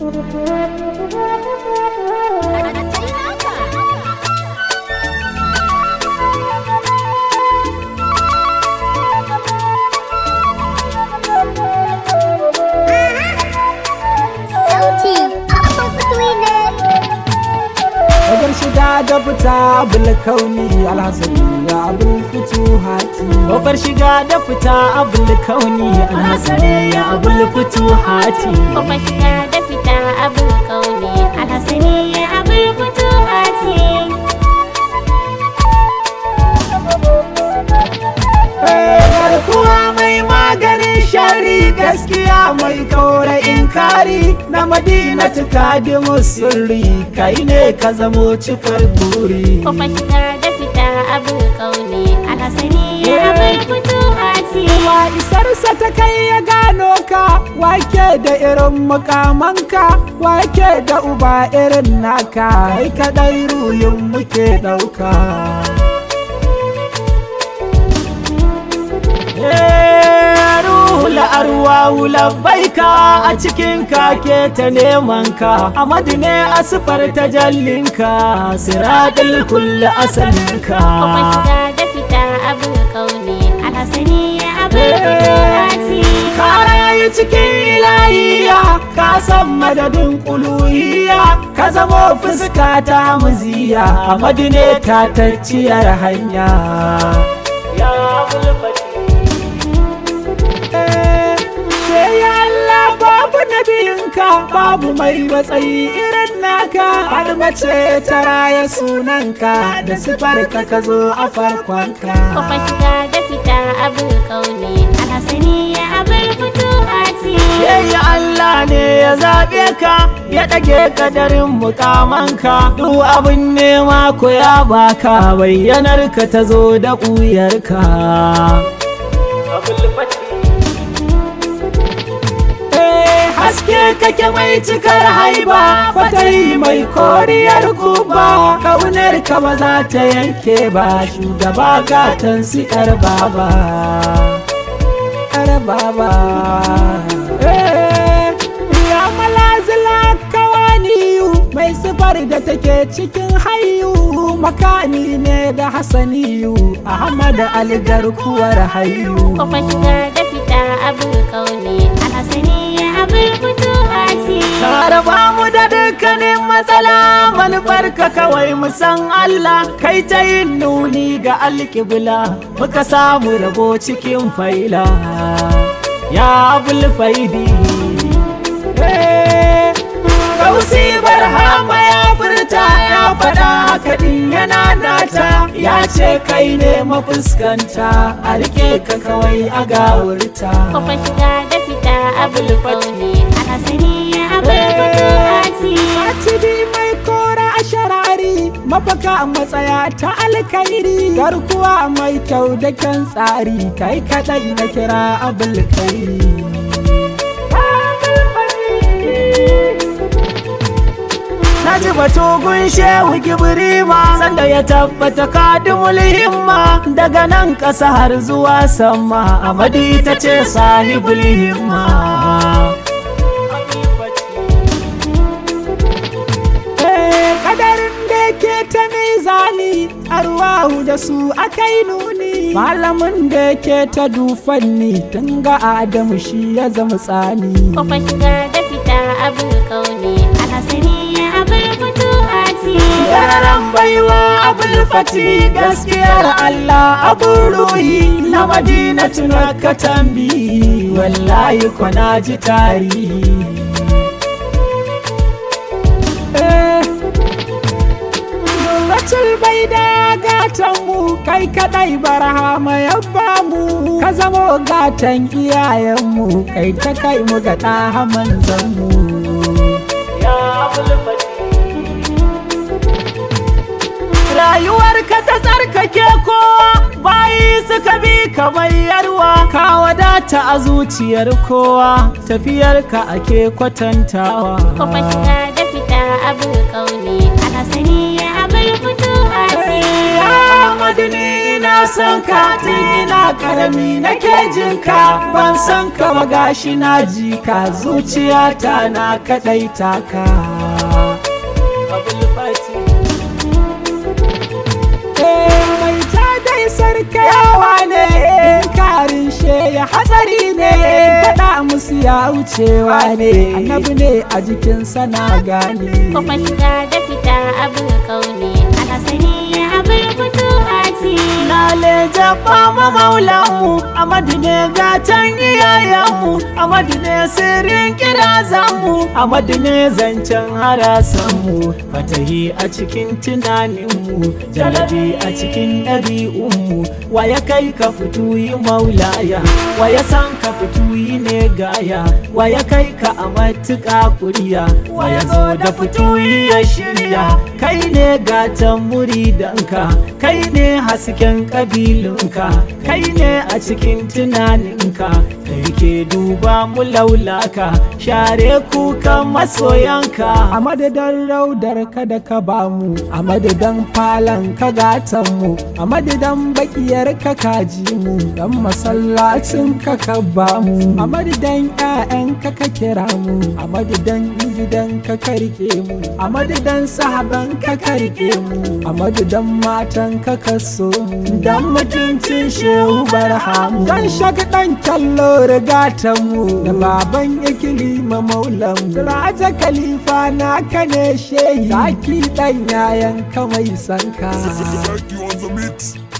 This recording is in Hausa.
Sauti abin fitoyi ne. Wajen shiga da fita abul kauni alhasani ya abul futuhati Kofar shiga da fita abul kauni alhasani ya abul futuhati Kuma shiga da fita abin kauni alhassani abin fito hati. Garkuwa mai maganin shari gaskiya mai kaura inkari na madina tukadi sirri kai ne ka zamo cikar buri Kuma shiga da fita abin kauni alhassani abin fito hati. Wa isarsa ta kai ya gano ka wake da irin mukamanka wake da uba irin naka kai kadai ruhin muke ɗauka. Ruhula arwahu labbaika a cikin kake ta neman ka Amadu ne asifar tajallinka siradul kulli asalinka Kuma shiga da fita abin kauni alhassani abin fito hati. ka rayu cikin ilahiya ka san madadin kuluhiya ka zamo fuska ta muziya Amadu ne ta tacciyar hanya ya ya Allah babu nabiyinka babu mai matsayi irin naka har mace ta raya sunanka da sifarka ka zo a farkonka Kuma shiga da fita abin kauni alhassani abin fito hati. Yayi Allah ne ya zaɓe ka ya ɗage kadarin mukamanka duk abin nema ko ya baka bayyanar ka ta zo da ƙuyarka. Eh, Haske kake mai cikar haiba fatai mai koriyar kuba kaunar ka ba za ta yanke ba shugaba gatan sikar baba. Yar baba. Eh, Ya malazila kawaniyu mai sifar da take cikin hayu makani ne da hasaniyu Ahmad Ali garkuwar hayu. Kuma shiga da fita abin kauni alhassani abin fito hati. Tare ba mu da dukkanin matsala manufarka kawai mu san Allah kai ta yin nuni ga alƙibla muka samu rabo cikin faila ya bulfaidi Gausi barhama ya furta ya faɗa haka ɗin yana nata ya ce kai ne mafuskanta a rike ka kawai a gawurta. Kuma shiga da fita abin kauni alhassani abin fito hati. Atidi mai kora a sharari mafaka matsaya ta alkairi garkuwa mai kyau da kyan tsari kai kaɗai na kira abul kairi. Na ji batogun shehu gibrima sanda ya tabbata kadimul himma daga nan ƙasa har zuwa sama Amadu ita ce sahibul himma. Eh, Kadarin da ke ta mizani arwahu da su akai nuni malamin da ke ta dufanni tun ga Adamu shi ya zama tsani. Kuma shiga da fita abin kauni alhassani abin fito hati. Yaran baiwa abul fati gaskiyar Allah abun ruhi na madina tuna ka tambi wallahi kwana ji tarihi. Eh, Nuratul bai da gatan mu kai kadai barhama ya bamu ka zamo gatan iyayenmu kai ta kai mu ga ɗaha manzanmu. Ya rayuwarka ta tsarkake kowa bayi suka bi kamar yarwa ka wadata a zuciyar kowa tafiyarka ake kwatantawa Kuma shiga da fita abin kauni alhassani abin fito hati. Ya Amadu ni ina son ka tun ina karami nake jin ka ban san ka ba gashi na ji ka zuciyata na kadai taka mai ta dai sarkayawa ne karin ya hatsari ne faɗa musu ya wucewa ne annabi ne a jikinsa na gane Kuma shiga da fita abin kaune Alhasani abin fito hati Lale jaba ma maulanmu Amadu ne gatan iyayenmu Amadu ne sirrin kirazanmu Amadu ne zancen harasanmu Fatahi a cikin tunaninmu Jalabi a cikin ɗabi'unmu Wa ya kai ka fito yi maulaya Wa ya san ka fito yi ne gaya Wa ya kai ka a matuƙa kuriya Wa ya zo da fito yi ya shirya Kai ne gatan muridanka Kai ne hasken ƙabilunka Kai ne a cikin tunaninka Kai ke duba mu laulaka Share kukan masoyanka A madadin raudar ka da ka bamu A madadin falon ka gatanmu A madadin bakiyar ka kaji mu Dan masallacin ka ka bamu A madadin 'ya'yan ka ka kira mu A madadin gidan ka ka rike mu A madadin sahaban ka ka rike mu A madadin matan ka ka so mu Dan mutuncin shehu barhamu Dan shagadan kyallo rigatan mu Da baban ikilima maulan mu Raja khalifa na ka ne shehi Zaki dan yayan ka mai sanka Thank you on the mix.